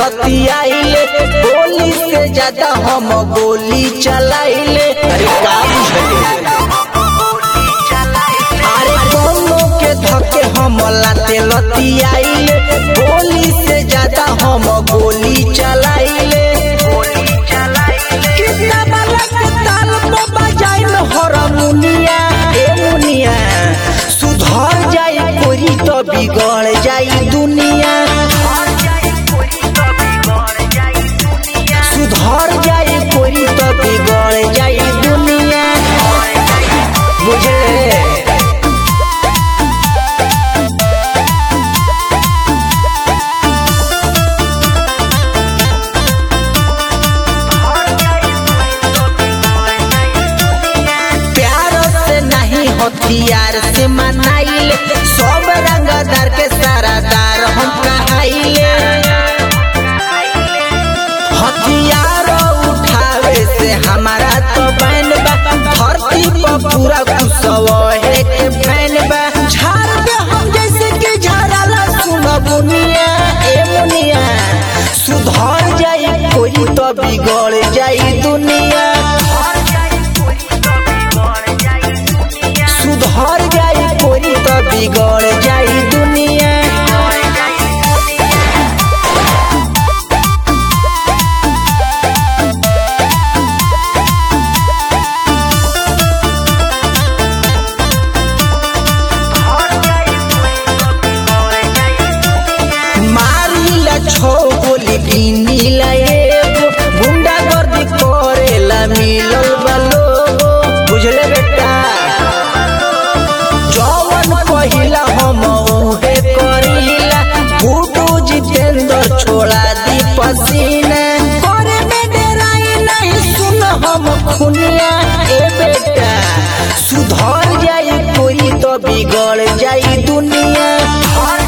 लतियाइले गोली से ज्यादा हम गोली चलाइले अरे का बुझले अरे दोनों के धके हम लाते लतियाइले गोली से ज्यादा हम गोली चलाइले कितना बालक ताल में बजाई में हरमुनिया ए मुनिया सुधर जाई कोरी तो बिगड़ जाई दुनिया सुधर जाई कोरी तो बिगड़ जाई दुनिया बुझले प्यार से नहीं हथियार से मनाइले सब रंगदार के सारादार हम कहाइले हथियार उठावे से हमारा तो बैन बा धरती पर पूरा कुशवाहे के फैन बा झाड़ पे हम जैसे कि झाड़ाला सुन बुनिया ए मुनिया सुधर जाई कोई तो बिगड़ जाई दुनिया सुधर जाई कोई तो बिगड़ जाई दुनिया मारिला छो गोली गिनीला एगो गुंडा गर्दी करेला मिलल बा लोगो बुझले बेटा जवन पहिला हम उहे करीला गुडू जितेंद्र छोड़ा दी पसीना करे में डराई नहीं सुन हम खुनिया ए बेटा सुधर जाई कोई तो बिगड़ जाई दुनिया